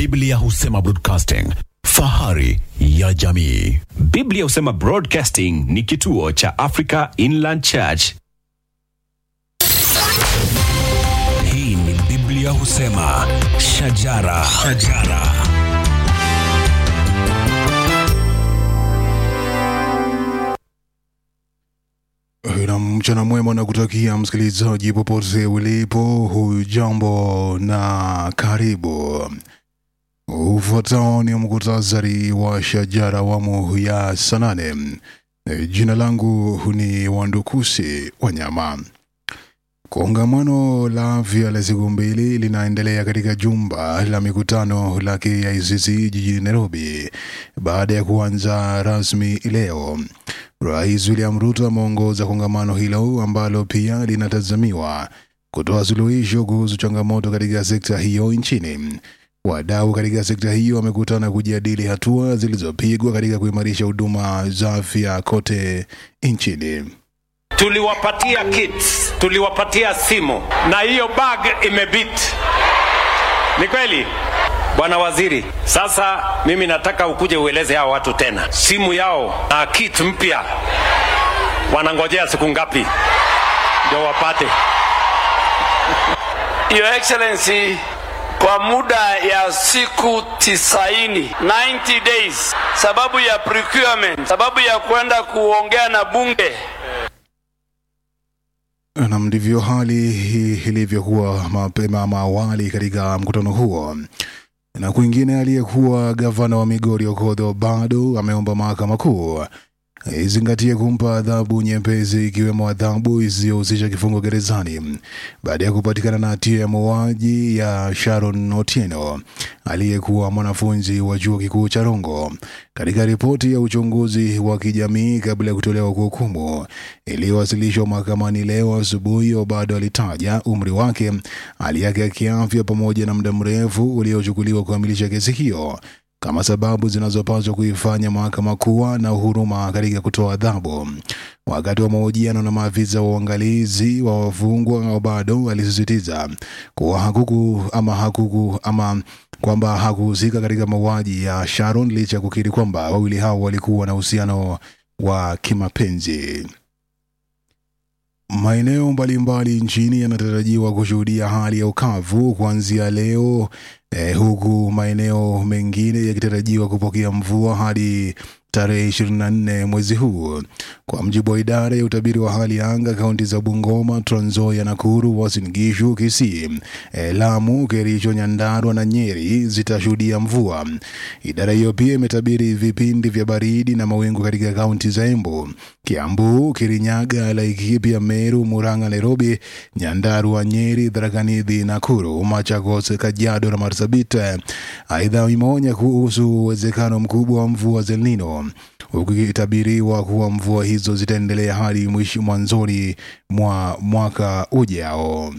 Biblia husema broadcasting, fahari ya jamii. Biblia husema Broadcasting ni kituo cha Africa Inland Church. Hii ni Biblia husema shajara, shajara. na mchana mwema na kutakia msikilizaji popote ulipo, hujambo na karibu. Ufuatao ni mkutasari wa shajara awamu ya saa nane. Jina langu ni Wandukusi Wanyama. Kongamano la afya la siku mbili linaendelea katika jumba la mikutano la KICC jijini Nairobi baada ya kuanza rasmi leo. Rais William Ruto ameongoza kongamano hilo ambalo pia linatazamiwa kutoa suluhisho kuhusu changamoto katika sekta hiyo nchini. Wadau katika sekta hiyo wamekutana kujadili hatua zilizopigwa katika kuimarisha huduma za afya kote nchini. tuliwapatia kits, tuliwapatia simu na hiyo bag imebit. Ni kweli bwana waziri? Sasa mimi nataka ukuje ueleze hao watu tena, simu yao na kit mpya wanangojea siku ngapi ndio wapate? Your Excellency, kwa muda ya siku tisaini 90 days, sababu ya procurement, sababu ya kwenda kuongea na bunge Nam, ndivyo hali hii ilivyokuwa mapema ama awali katika mkutano huo. Na kwingine, aliyekuwa gavana wa Migori Okodho bado ameomba mahakama kuu izingatie kumpa adhabu nyepesi ikiwemo adhabu isiyohusisha kifungo gerezani baada ya kupatikana na hatia ya mauaji ya Sharon Otieno aliyekuwa mwanafunzi wa chuo kikuu cha Rongo. Katika ripoti ya uchunguzi wa kijamii kabla ya kutolewa kwa hukumu iliyowasilishwa mahakamani leo asubuhi, Obado alitaja umri wake, hali yake ya kiafya pamoja na muda mrefu uliochukuliwa kukamilisha kesi hiyo kama sababu zinazopaswa kuifanya mahakama kuwa na huruma katika kutoa adhabu. Wakati wa mahojiano na maafisa wa uangalizi wa wafungwa, bado alisisitiza kuwa hakuku ama hakuku ama kwamba hakuhusika katika mauaji ya Sharon licha ya kukiri kwamba wawili hao walikuwa na uhusiano wa kimapenzi. Maeneo mbalimbali nchini yanatarajiwa kushuhudia hali ya ukavu kuanzia leo eh, huku maeneo mengine yakitarajiwa kupokea mvua hadi tarehe 24 mwezi huu, kwa mjibu wa idara ya utabiri wa hali ya anga. Kaunti za Bungoma, Trans Nzoia, Nakuru, Uasin Gishu, Kisii, eh, Lamu, Kericho, Nyandarua na Nyeri zitashuhudia mvua. Idara hiyo pia imetabiri vipindi vya baridi na mawingu katika kaunti za Embu, Kiambu, Kirinyaga, Laikipia, Meru, Murang'a, Nairobi, Nyandarua, Nyeri, Tharaka Nithi, Nakuru, Machakos, Kajiado na Marsabit. Aidha, imeonya kuhusu uwezekano mkubwa wa mvua za El Nino huku ikitabiriwa kuwa mvua hizo zitaendelea hadi mwisho mwanzoni mwa mwaka ujao.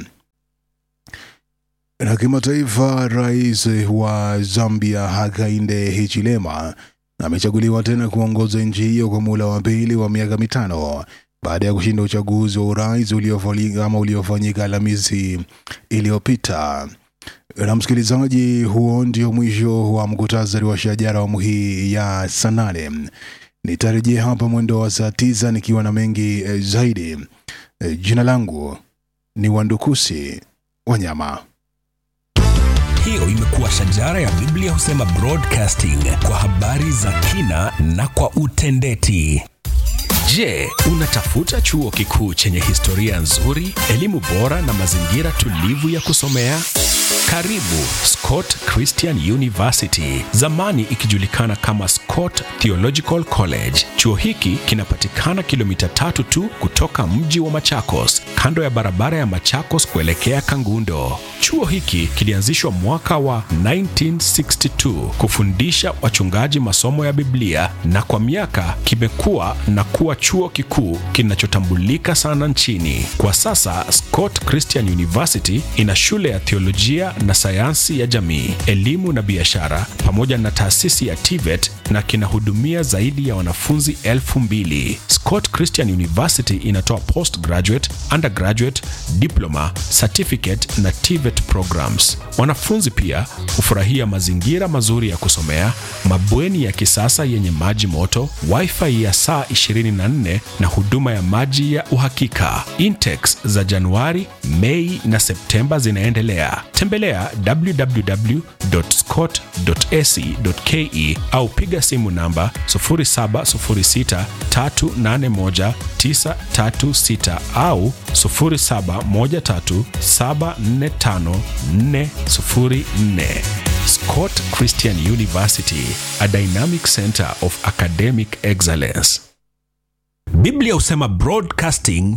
Na kimataifa, rais wa Zambia Hakainde Hichilema amechaguliwa tena kuongoza nchi hiyo kwa muhula wa pili wa miaka mitano baada ya kushinda uchaguzi wa urais uliofanyika ama uliofanyika Alhamisi iliyopita. Na msikilizaji, huo ndio mwisho wa mkutasari wa shajara awamu hii ya saa nane. Nitarejea hapa mwendo wa saa tisa nikiwa na mengi eh, zaidi. Eh, jina langu ni Wandukusi Wanyama. Hiyo imekuwa shajara ya Biblia husema broadcasting kwa habari za kina na kwa utendeti. Je, unatafuta chuo kikuu chenye historia nzuri, elimu bora na mazingira tulivu ya kusomea? Karibu Scott Christian University, zamani ikijulikana kama Scott Theological College. Chuo hiki kinapatikana kilomita tatu tu kutoka mji wa Machakos, kando ya barabara ya Machakos kuelekea Kangundo. Chuo hiki kilianzishwa mwaka wa 1962 kufundisha wachungaji masomo ya Biblia na kwa miaka kimekuwa na kuwa chuo kikuu kinachotambulika sana nchini. Kwa sasa Scott Christian University ina shule ya theolojia na sayansi ya jamii, elimu na biashara pamoja na taasisi ya TVET na kinahudumia zaidi ya wanafunzi elfu mbili. Scott Christian University inatoa postgraduate, undergraduate undergraduate, diploma, certificate na TVET programs. Wanafunzi pia hufurahia mazingira mazuri ya kusomea, mabweni ya kisasa yenye maji moto, wifi ya saa 24 na huduma ya maji ya uhakika. Intex za Januari, Mei na Septemba zinaendelea. Tembelea www.scott.ac.ke au piga simu namba 0706381936 au 0713745404. Scott Christian University, a dynamic center of academic excellence. Biblia husema broadcasting